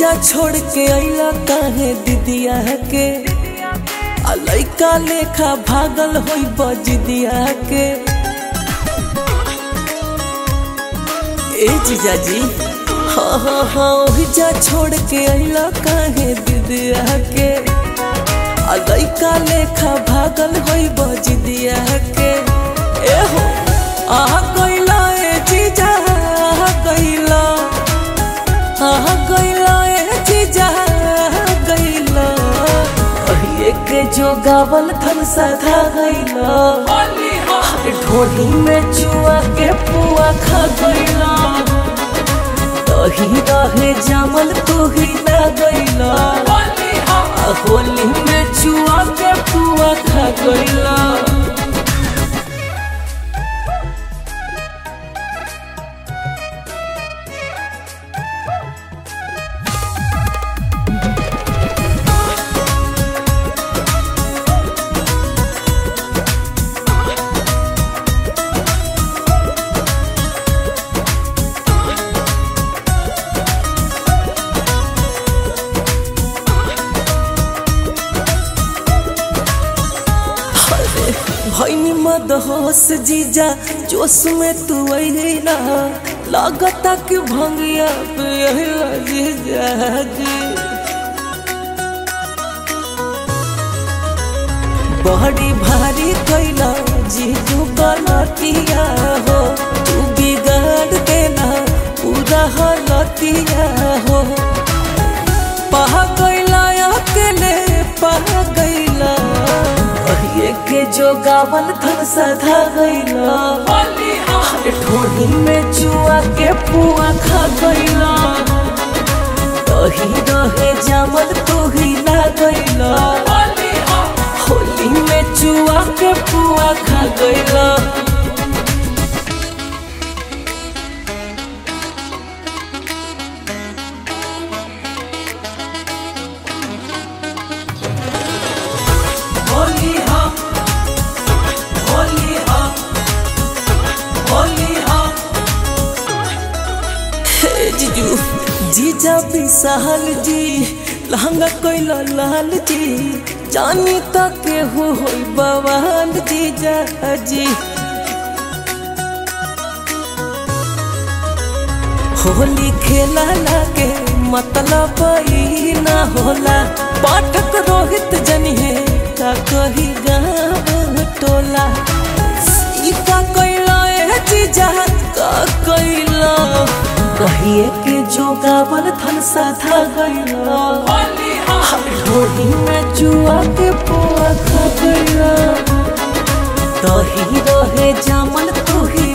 जा छोड़ के अइला काहे दीदिया के आ लइका लेखा भागल होई बजदिया के ए जीजाजी हाँ हाँ हाँ ओही जा छोड़ के अइला काहे दीदिया के आ लइका लेखा भागल होई बजदिया के ए हो आ गइला ए जीजा आ गइला आ गइला ए जीजा आ गइला कहिए के जो गावल थन सधा गइला ढोली में चुआ के पुआ खा गइला दही रहे जामल तू ही ना गइला आ होली में चुआ के पुआ खा गइला अरे भैनी मदहोश जीजा जोश में तू अइला लागता कि भंगिया पे अइला जीजा जी बड़ी भारी कैला जीजू गलतिया हो तू बिगाड़ देना पूरा हलतिया हो पह गइला अकेले पह गइला कहिए के जो गावल थन सधा गइला ढोली में चुआ के पुआ खा गइला दही रहे जामल तू ही ना गइला होली में चुआ के पुआ खा गइला होली हा होली हा होली हा हे जीजू जीजा विशाल जी लहंगा कोइला लाल जी जानी तक के हो होई बवाल जीजा जी होली खेला लागे मतलब ई ना होला पाठक रोहित जनिए का कही गाँव टोला ई का कैला ए जीजा का कैला कहिए के जो गावल थन साधा गइला ढोली में जुआ के पुआ खा गइला दही रहे जामल तू ही